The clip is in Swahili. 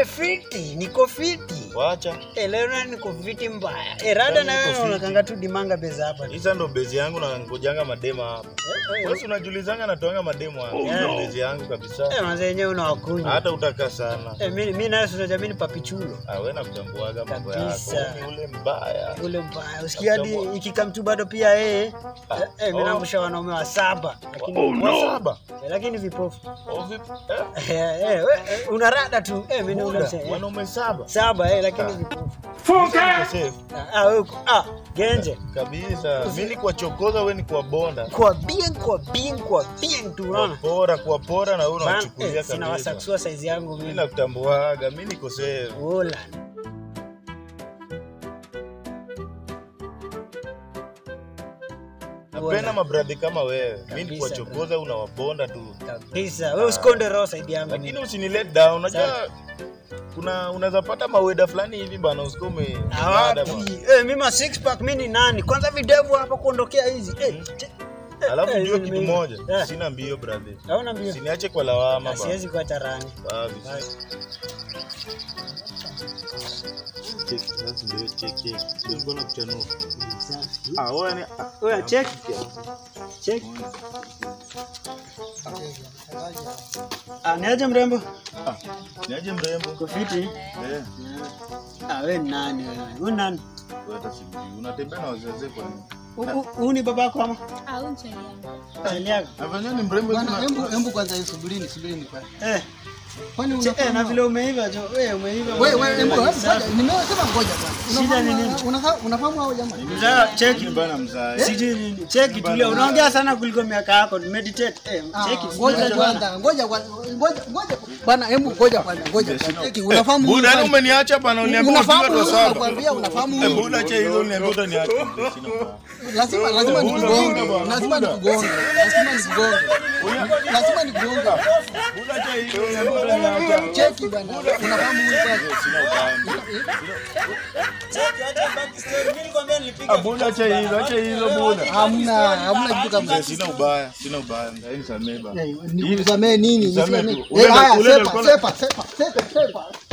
fiti, niko fiti. Wacha. Eh, leo na niko fiti mbaya. Eh, rada na Niko wewe fiti. unakanga tu dimanga beza hapa. Hizo ndo bezi yangu na ngojanga madema hapa. Eh, Wewe si unajulizanga natoanga mademo hapa. Hizo ndo bezi yangu kabisa. Eh, manze yenyewe unawakunywa. Hata utaka sana. Eh, mimi mimi naye tunajamini papichulo. Ah, wewe nakutambuaga mambo yako. Kabisa. Ni ule mbaya. Ule mbaya. Usikia hadi ikikamtu bado pia yeye. Ah, Eh, eh, mimi oh. naangusha wanaume wa saba. Lakini Wa saba. eh, lakini vipofu. Oh, vipi? Eh? Eh, eh, we- eh, una rada tu. Eh, mimi Buda, naona eh, wanaume saba. saba eh, lakini Ah. vipofu. Niko safe. Ah, ah, wewe uko- ah, genje. Kabisa. Mimi ni kwa chokoza, wewe ni kwa bonda. Kwa bien, kwa bien, kwa bien tu unaona. Pora kwa pora na wewe Man, unachukulia eh, sina kabisa. wasaksua size yangu Mimi mimi. nakutambuaga, mimi niko safe. Wola. Napenda mabradhi kama wewe. Mimi ni kwa Kabisa, chokoza unawabonda tu. Kabisa. Wewe usikonde roho side yangu. Lakini mimi. usini let down. Unajua Sawa. kuna unaweza pata maweda fulani hivi bana usikome. Ah, wapi? Eh, mimi ma six pack mimi ni nani? Kwanza videvu hapa kuondokea hizi. Eh. che- eh, Alafu eh, ndio hizi kitu nimeiva. moja. Eh, Sina mbio brother. Hauna mbio. Usiniache kwa lawama Ah, bana. Siwezi kuacha rani. Kabisa. Check, sasa ndio check check. Ndio mbona kuchanua. Ah, wewe ni Oya, check. Check. Ah, niaje mrembo? ah, niaje mrembo? Uko fiti? Eh, Ah, wewe ni nani wewe? Wewe ni nani? wewe hata sijui. Unatembea na wazee kwa nini? Huyu- Huyu ni babako ama? au nchini yangu. Chali yako? Afanya ni mrembo Bwana, sana. hebu hebu kwanza hii subirini, subirini kwa. Eh. Kwani che- Eh, na unafahamu? vile umeiva jo. Wewe umeiva. Wewe wewe hebu hebu Safi. ngoja, nimesema ngoja bwana. Shida ni nini? Unafahamu- unafa- Unafahamu hao jamaa? Mzaa, cheki. Bana mzae. Sijui nini. Cheki tulia. Unaongea sana kuliko miaka yako. Meditate. Eh, Ah, cheki. Ngoja Tulia. kwanza, ngoja kwanza, ngoja ngoja. Bwana, hebu ngoja kwanza, ngoja kwanza. Cheki, unafahamu huyu Buda, yani bwana? umeniacha bana uniambia Unafahamu ujinga tu huyu, sana. nakwambia unafahamu Eh, huyu. Buda, cha hizo uniambia utaniacha. Sina ubaya. Lazima lazima nikugonge, lazima nikugonge, lazima nikugonge. Lazima nikugonge. Buda, cha hizo uniambia utaniacha. Cheki bwana, unafahamu huyu bwana? Sina ubaya. Cheki, acha back story. Mimi nilikwambia nilipiga. Ah, Buda, cha hizo, acha hizo Buda. Hamna, hamna kitu kama Mzee, Sina ubaya, sina ubaya. Mzee, nisamee bana. Eh, Nikusamee nini? Nisamee Nisamee. tu. Eh, Ule- haya, ule sepa, alikuwa- sepa, sepa, sepa, sepa.